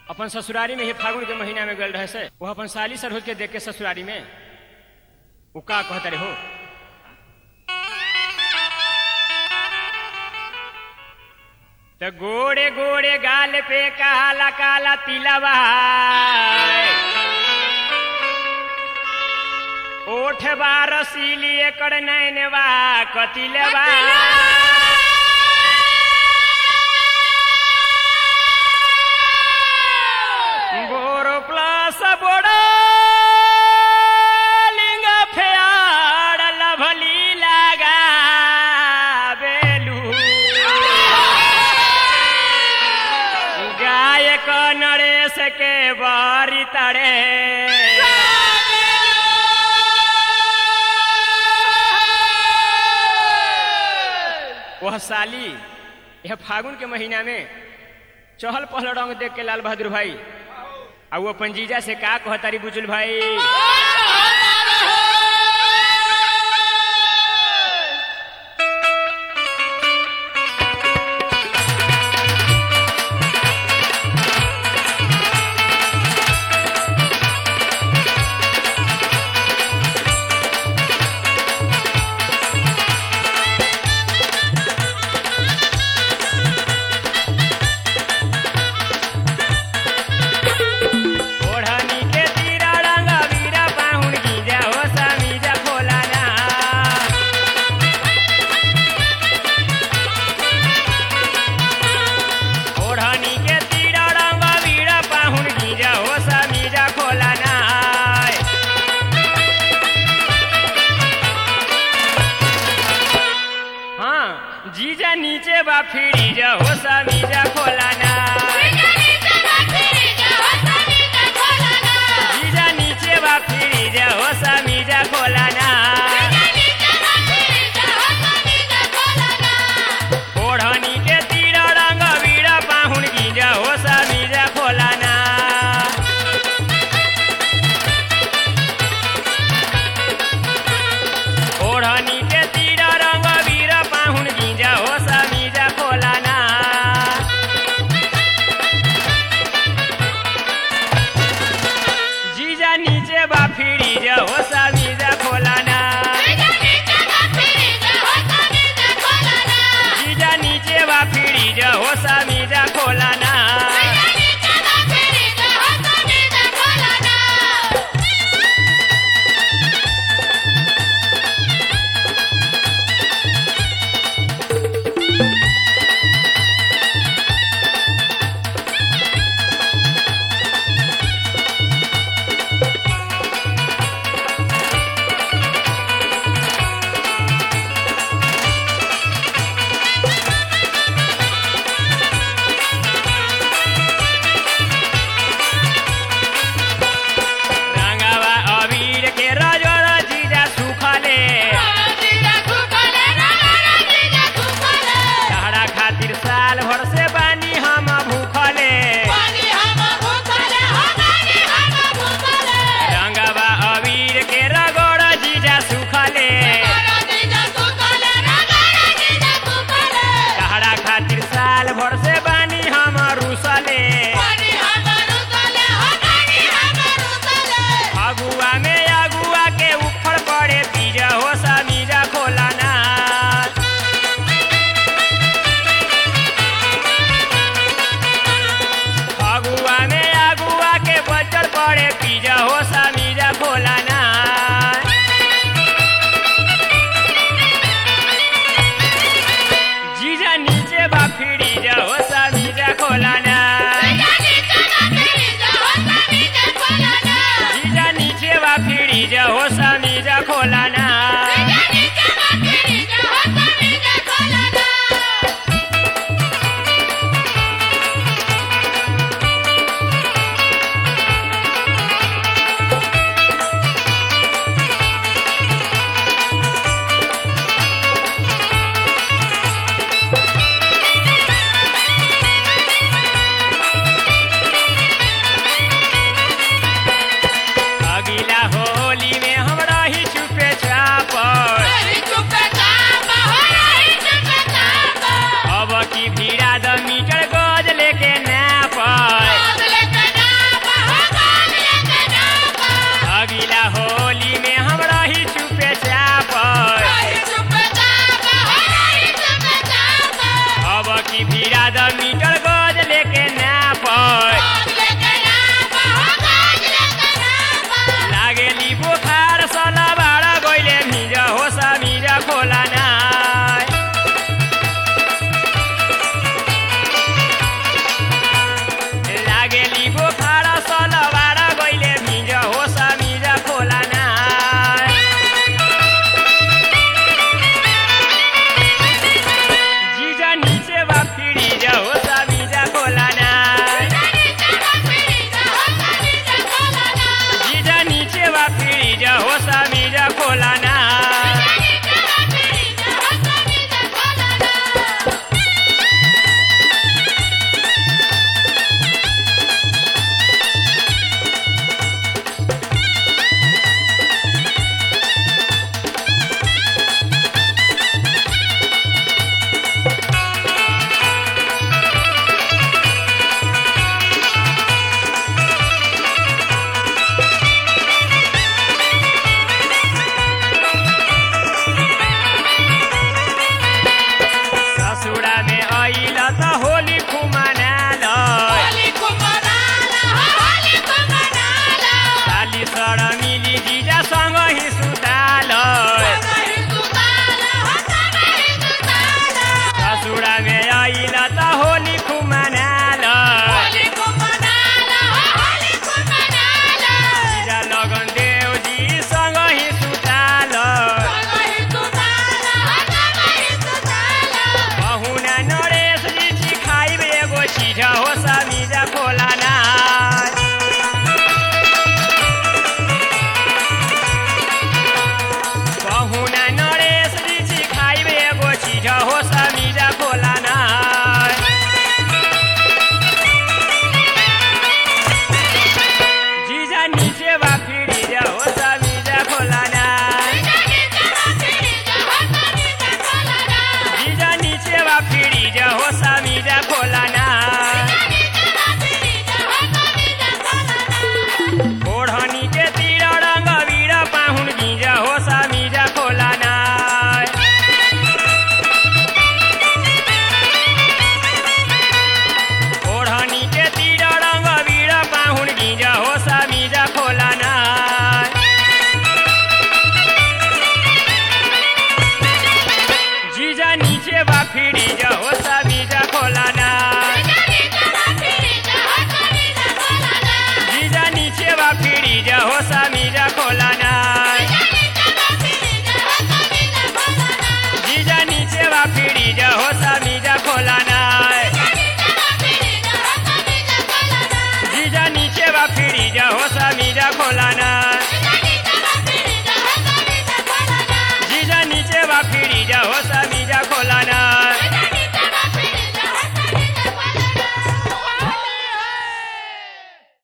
अपन ससुरारी में ही फागुन के महीना में गल रहे से वो अपन साली सरहुज के देख के ससुरारी में वो का कहता रे हो तो गोड़े गोड़े गाल पे काला काला तिलवा ओठ बार रसीली एकड़ नैनवा कतिलवा बोरो प्लस बोड़ो लिंग फेयाड़ लभली लगा बेलू गायक नरेश के बारी तड़े वह साली यह फागुन के महीना में चहल पहल रंग देख के लाल बहादुर भाई आ वो अपन जीजा से का कहतारी बुजुल भाई ओढ़नी के तीरा रंग वीरा पाहुन गीजा हो समीजा खोला ना ओढ़नी के तीरा रंग वीरा पाहुन गीजा हो समीजा खोला ना हाँ जीजा नीचे बा फिरी जा हो समी